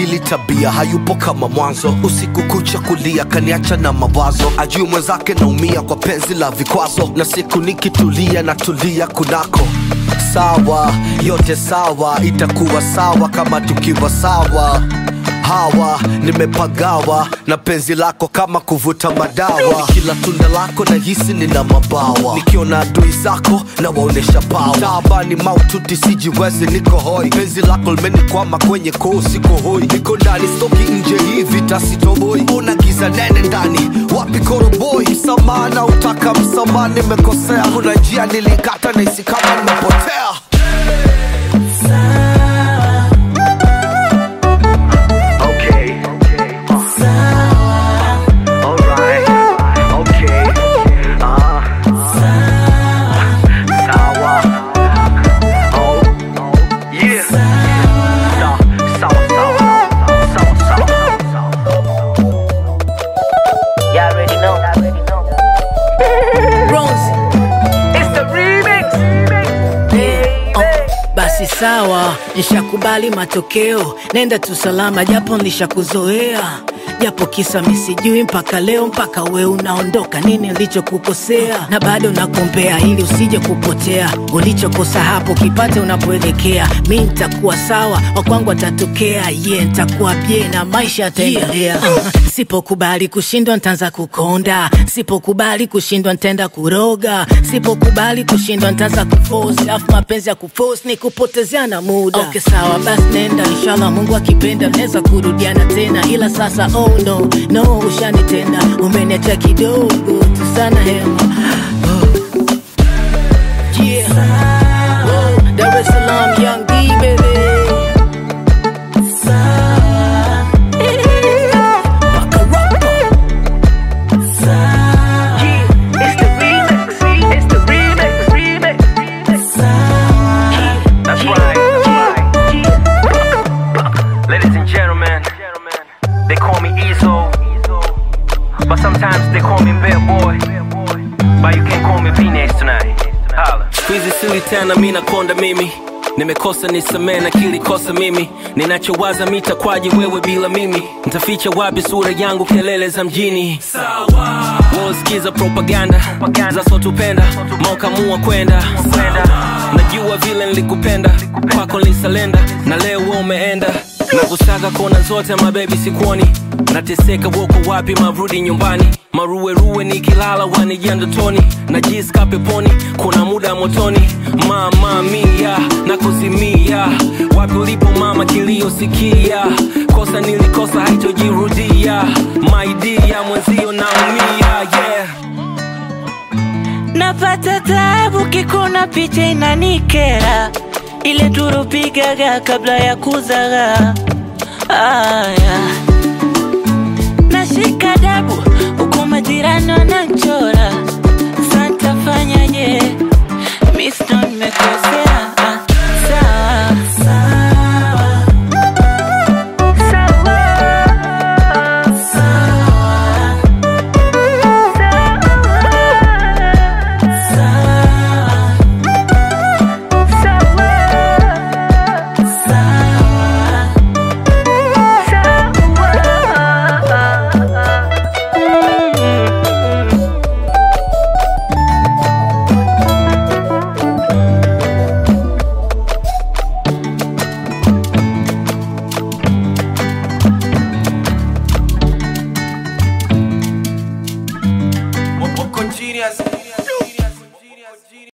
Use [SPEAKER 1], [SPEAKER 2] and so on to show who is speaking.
[SPEAKER 1] amebadili tabia, hayupo kama mwanzo. Usiku kucha kulia, kaniacha na mawazo, ajui mwenzake naumia kwa penzi la vikwazo, na siku nikitulia natulia kunako sawa, yote sawa, itakuwa sawa kama tukiwa sawa hawa nimepagawa na penzi lako kama kuvuta madawa kila tunda lako na hisi nina mabawa nikiona adui zako na waonesha pawa taabani maututi sijiwezi niko hoi penzi lako limenikwama kwenye koo siko hoi niko ndani stoki nje hivi tasitoboi una giza nene ndani wapi koroboi msamaha na utaka msamaha nimekosea kuna njia nilikata na isi kama nimepotea
[SPEAKER 2] Okay. Alright. Okay. Ah. Sawa. Oh. Yeah. Sa- sawa, sawa. Sawa, sawa.
[SPEAKER 3] Y'all already know.
[SPEAKER 4] Bronze.
[SPEAKER 2] It's the remix.
[SPEAKER 4] Oh, basi sawa, nishakubali matokeo, nenda tu salama, japo nishakuzoea japo kisa misijui mpaka leo, mpaka we unaondoka, nini nilichokukosea? Na bado nakuombea ili usije kupotea, ulichokosa hapo kipate unapoelekea. Mi nitakuwa sawa, wakwangu atatokea, ye yeah, nitakuwa bie na maisha yataendelea. Yeah. Sipokubali kushindwa ntaanza kukonda, sipokubali kushindwa ntaenda kuroga, sipokubali kushindwa ntaanza kuforce, afu mapenzi ya kuforce ni kupotezeana muda. Okay, sawa basi nenda, inshallah Mungu akipenda naweza kurudiana tena, ila sasa oh no no, ushanitenda, umeniacha kidogo tu sana hema oh. Yeah. Oh, Dar es Salaam, Young D, baby. Bakarapa.
[SPEAKER 2] Yeah. It's the remix. It's the remix. Remix. That's right. That's right. Ladies and gentlemen, they call me Ezo, but sometimes they call me Bad Boy. But you can call me Phoenix tonight. Holla.
[SPEAKER 5] Squeezy sili tena mi nakonda mimi nimekosa nisamee na kilikosa mimi ninachowaza mitakwaje wewe bila mimi ntaficha wapi sura yangu kelele za mjini wosikiza propaganda za sotupenda maukamua kwenda najua vile nilikupenda kwako lisalenda na leo we umeenda nakusaka kona zote mabebi sikuoni nateseka woko wapi marudi nyumbani maruweruwe nikilala wanijia ndotoni najiska peponi kuna muda motoni mama mia na kuzimia wapi ulipo mama kiliyosikia kosa nilikosa haitojirudia maidia mwenzio naumia yeah
[SPEAKER 6] napata tabu kikuna picha inanikera ile turupigaga kabla ya kuzaga aya nashika dabu huku majirani wananchora santafanyaje misno nimekosea ah, sawa
[SPEAKER 1] Wako genius